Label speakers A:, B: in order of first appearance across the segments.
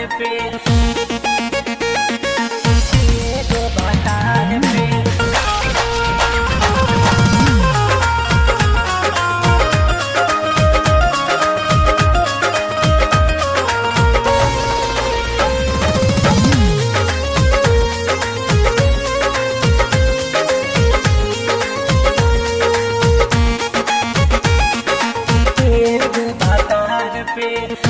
A: पे एगो भतार पे एगो भतार पे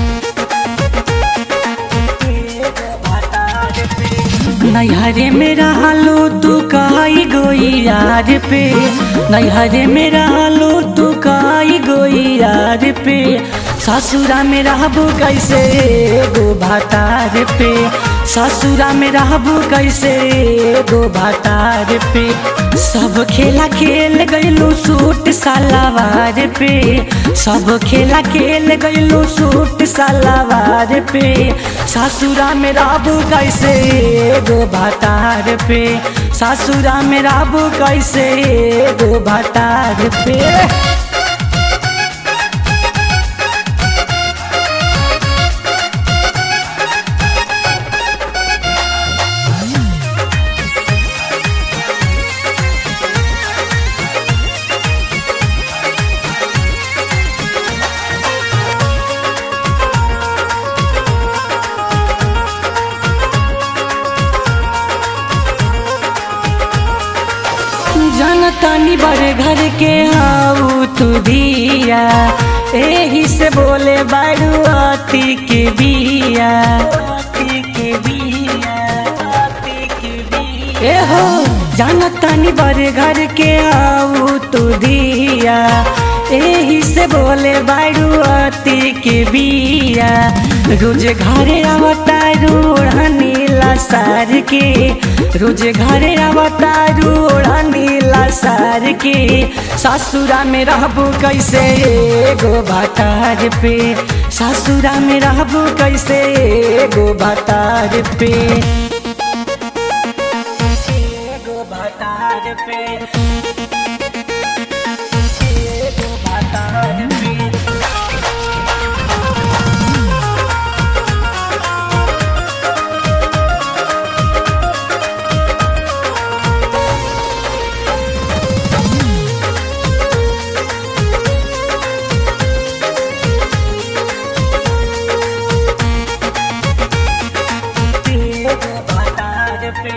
A: एगो भतार पे
B: नैहरे में रहलो तू काई गोई यार पे नैहरे में रहलो तू काई गोई यार पे ससुरा में रहबू कैसे गो भातार पे ससुरा में रहबू कैसे गो भातार पे सब खेला खेल गइलू सूट सलवार पे सब खेला खेल गइलू सूट सलवार पे ससुरा में रहबू कैसे गो भातार पे ससुरा में रहबू कैसे गो भातार पे जनतानी बड़े घर के हाउ तू दिया एही से बोले बारू अति के बिया
A: अति के बिया अति के बिया
B: ए हो जनतानी बड़े घर के हाउ तू दिया एही से बोले बारू अति के बिया रोज घरे आवता रूढ़नी सार के रोज घरे आवता रूढ़नी सार के ससुरा में रहबू कैसे गो भातार पे ससुरा में रहबू कैसे गो भातार पे
A: एगो भतार पे एगो भतार पे एगो भतार पे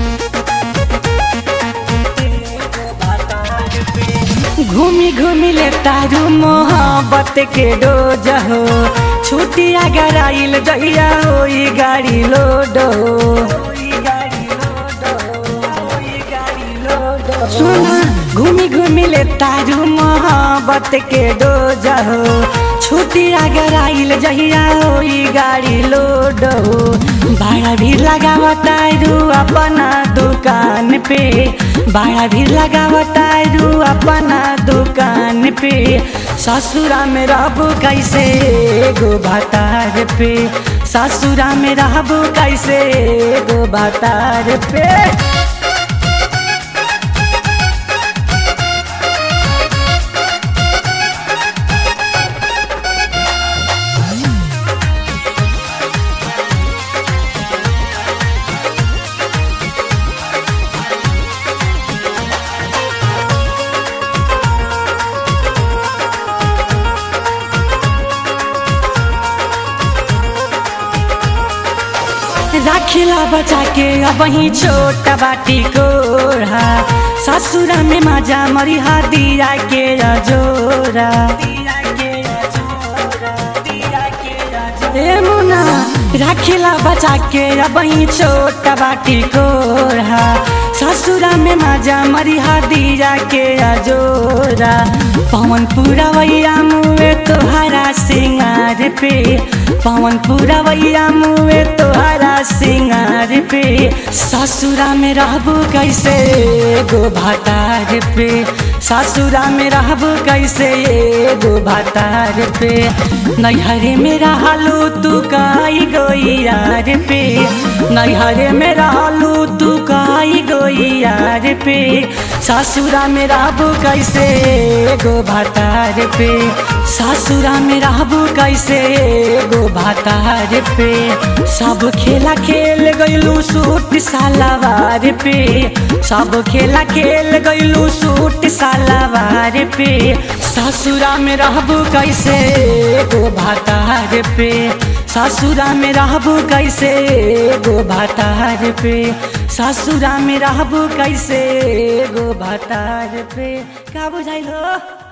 A: एगो भतार पे
B: घूमी घूमी ले तारू मोहब्बत के डोज हो छुट्टी अगर आइल जहिया होई गाड़ी लोड हो
A: ओई गाड़ी लोडो ओई गाड़ी लोडो
B: सुना घूमी घूमी ले तारू मोहब्बत के डोज हो छुट्टी अगर आइल जहिया होई गाड़ी लोड हो भाड़ा भी लगावतारू अपना दुकान पे भाड़ा भी लगावतारू अपना दुकान पे ससुरा में रहबू कैसे गो भातार पे ससुरा में रहबू कैसे गो भातार पे राखिला बचा के अब ही छोट बाटी कोढ़ा ससुरा में मजा मरिहा दिया के जोरा
A: दिया के छोरा दिया के
B: ए मुना राखिला बचा के अब ही छोट बाटी कोढ़ा ससुरा में मजा मरिहा दिया के जोरा पवन पूरा वैया मुए तोहरा सिंगार पे पवन पूरा वैया मुए तोहरा सिंगार पे ससुरा में रहबू कैसे गो भातार पे ससुरा में रहबू कैसे एगो भातार पे नैहरे में रहलू तू काई गोई यार पे नैहरे में रहलू तू काई गोई यार पे ससुरा में रहबू कैसे एगो भातार पे ससुरा में रहबू कैसे एगो भातार पे सब खेला खेल गइलू सूट सालावार पे सब खेला खेल गइलू सूट सालावार पे ससुरा में रहबू कैसे एगो भातार पे ससुरा में रहबू कैसे एगो भातार पे ससुरा में रहबू कैसे एगो भातार पे का बुझाइल हो